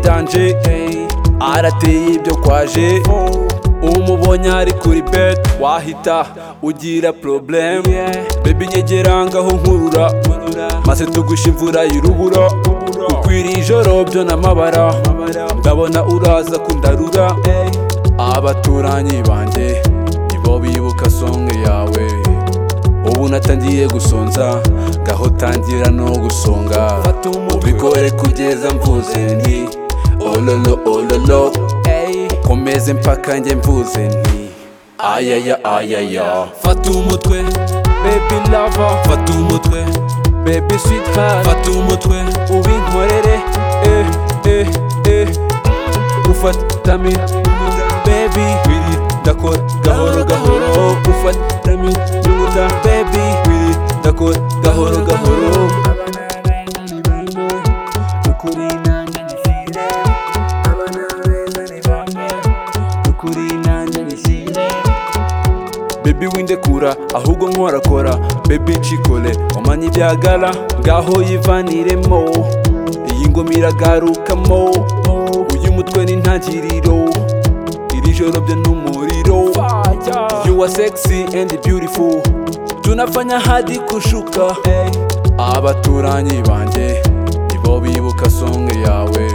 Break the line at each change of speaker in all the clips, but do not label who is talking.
yanjye arateye ibyo kwaje umubonye ari kuri beti wahita ugira probleme bebi nyegera ngaho nkurura maze tugusha imvura y'urubura ukwiriye ijoro byo n'amabara ndabona uraza kundarura abaturanyi banjye nibo bibuka songe yawe ubu natangiye gusonza ngaho tangira no gusonga ubigore kugeza mvuze nti ololo ololo ukomeze mpaka njye mvuze nti ayaya ayaya
fata umutwe
baby lover
fata umutwe
baby sweetheart
fata umutwe
ubinkorere eh eh eh ufata mi baby biri ndakora gahoro gahoro oh, ufata mi nyunguda baby biri ndakora gahoro gahoro ukuri nanjye nyisire abana beza ni bamwe ukuri nanjye nyisire bebi windekura ahubwo nkorakora bebi nshikole umanye ibyagara ngaho yivaniremo iyi ngoma iragarukamo uyu mutwe ni intangiriro iri joro byo n'umuriro you are sexy and beautiful tunafanya hadi kushuka abaturanyi banjye nibo bibuka songe yawe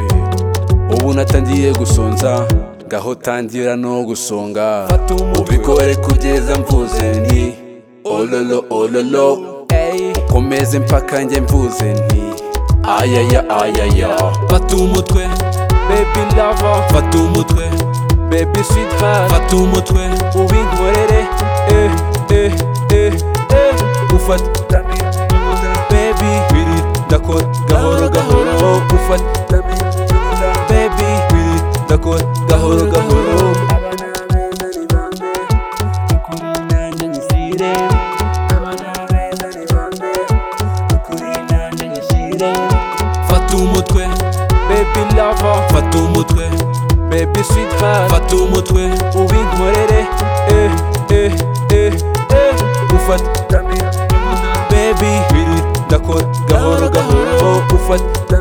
ubu natangiye gusonza ngaho tangira no gusonga ubikore kugeza mvuze nti ololo ololo ukomeze mpaka njye mvuze nti ayaya ayaya
fata umutwe
baby lover
fata umutwe
baby sweetheart
fata umutwe
ubinkorere eh eh eh eh ufata baby biri ndakora gahoro gahoro oh, ufata baby biri ndakora gahoro gahoro
fata umutwe
baby lover
fata umutwe
baby sweetheart
fata umutwe
ubinkorere eh eh eh eh ufata baby biri ndakora gahoro gahoro oh, ufata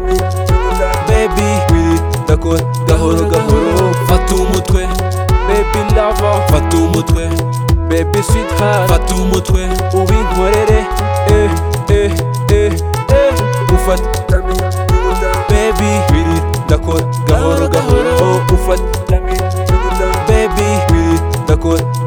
baby biri ndakora gahoro gahoro
fata umutwe
baby lover
fata umutwe
baby sweetheart
fata umutwe
ubinkorere eh eh eh eh ufata baby biri ndakora gahoro gahoro oh, ufata baby biri ndakora